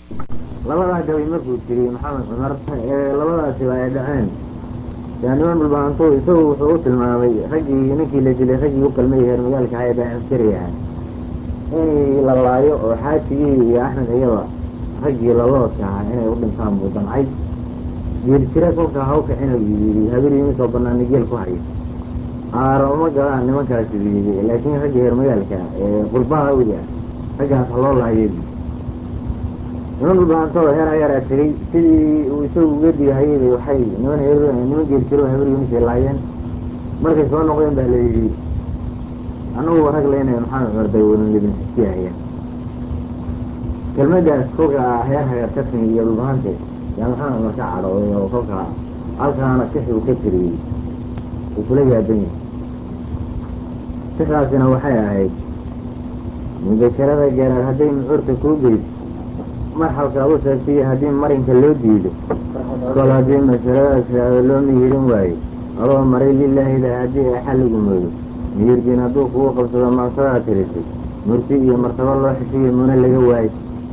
labadaa gabay markuu tiriyey maxamed cumar ee labadaasiba ay dhaceen yaa niman dhulbaantu isagu wuxuu u tilmaamay raggii ninkii la dilay raggii u qalmay heer magaalka ahaa ee baa askari ahaa in la laayo oo xaajigii iyo axmed iyaba raggii laloodka ahaa inay u dhintaan buu damcay geel jira kolkaa hawkacina yidhi habeenii soo banaana geel ku hayo aaro uma galaan nimankaasi yidhi laakiin raggii heer magaalka ee qurbaha weli ah raggaas ha loo lahayo niman dhulbaantoo heer ayaraa tegey sidii uu isagu uga digahayay waxay niman heer niman geeljiro habar yunisay laayeen markay soo noqdeen baa la yidhi annagu rag leynaya maxamed cumar daywadan idin xisiyahaya kelmadaas kolkaa heer hagar ka timi iyo dhulbaante yaa maxamed cumar ka cadhooday oo kolkaa halkaana sixi uu ka tiriyey uu kula yaaban yahay sixdaasina waxay ahayd mudasharada geeraar hadday mucuurta kuu geyso marxalka u sheegtay haddii marinka loo diido kol haddii masaladaas loo mihirin waayo adoo maray lilaahida haddii ay xalligu moodo miyirdiin hadduu kugu qabsado maansadaa tirisay murti iyo martabo loo xishiyo muna laga waayo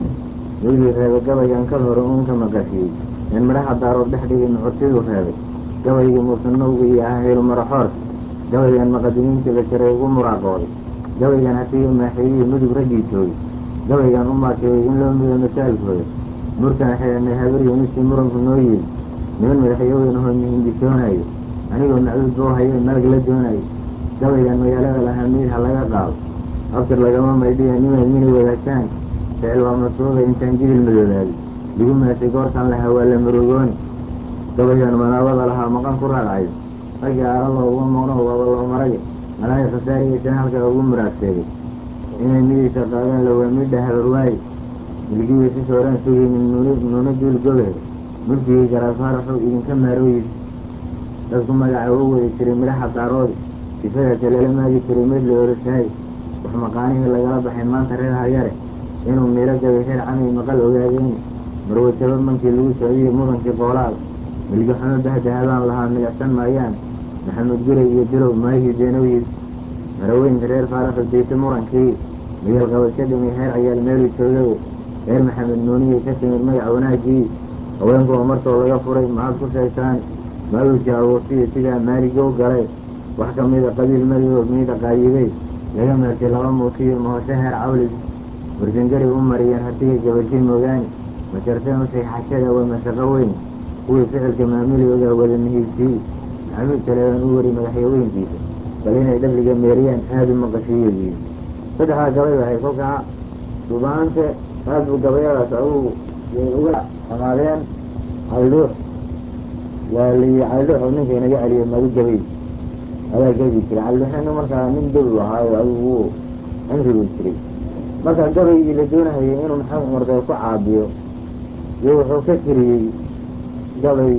wiilii reebay gabaygan kal hore uun ka maqashiyey in midhaha daarood dhex dhigay mucurtiduu reebay gabaygii muusanowga iyo ahaylu maraxoorka gabaygan maqadimiintii basharay ugu muraaqooday gabaygan hasiiga maaxeeyihii mudug raggii joogay gabaygan u maakeeyey in loo mido masaalkooda murkaan xidhanay habaryoniskii muranku noo yeeli niman madaxyoowen ahoo mihindisoonayo anigoo macduud boo hayo malag la doonayo gabaygan magaalada lahaa miid ha laga qaado abtir lagama maydhiya nimaad mini wadaagtaan ficil waa masuuda intaan jibil madoobaaday ligu maasay goortaan lahaa waa la marogooni gabaygan manaabada lahaa maqan ku raadcayo raggii aalalo uga maqno waaba loo maraya malahay khasaariyaysan halkaa ugu muraadseegay inay midiisa qaadaan lawaa midha habarwaaye milgihii si sooraan sugaynin nuuna duul gobehe mulkigii garaafaaraxuu idinka maarooyis dadku magaca u wadi jiray midhaha daaroodi sifadaase lala maagi jiray mid la oroshahay wax maqaanihii lagala baxay maanta reer hayare inuu miiro gabay reer camay maqal ogaadeen marwajabo mankii lagu socdiyey mudankii qoolaada milgaxumo bahdahabaan lahaa milicsan maayaan maxamed guray iyo dirow maahii deenooyid maraweynka reer faaraxu dayse murankii miyal qabasho dhimay heer ayaal meeluu joogay reer maxamed nuuniyey ka timid magac wanaagii haweenkuwa martoo laga furay maxaad ku sheegtaan maaluusi abuurtiyo sidaa maaligow galay wax ka mida qabiil madioo miida qaayibey laga meertay laba muusiyo mahosho heer cawlis warsangari u mariyeen hatiga gabashay moogaani masharteen ushay xashada waa mashaqo weyn kuwii ficilka maamuliyooda wada mihiibsiyey maxamuud taleeban u wari madaxyaweynkiisa bal inay dhabliga meeriyaan aada u maqashiiyoyiin saddexdaa gabay ahay kolkaa dhubaante aad buu gabayadaas agu uga amaadeen caldhuux waa liyi caldhuux oo ninka inaga celiyo madu gabay adaa gabi jiray caldhuuxena markaa nin gabi ahaayo adigu wuu cimrigu jiray marka gabaygii la doonahayay inuu maxamed cumar dee ku caabiyo iyo wuxuu ka tiriyey gabay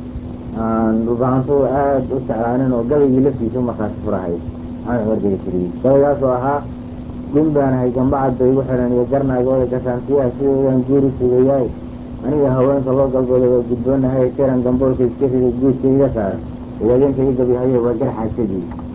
aan dhubaantu aad u jeclaanin oo gabaygii laftiisa u markaasi furahay maxamed cumar gaga tiriyey gabaygaasoo ahaa gun baanahay gambacad bay igu xidhan iyo garnaagooda gasaantiyaha sidoodan guuri sugayaay aniga haweenka loo galbooda waa gudboonahay jaran gamboolka iska riday guudka iga saara ogaadeenka i gabihayo waa gar xaajadii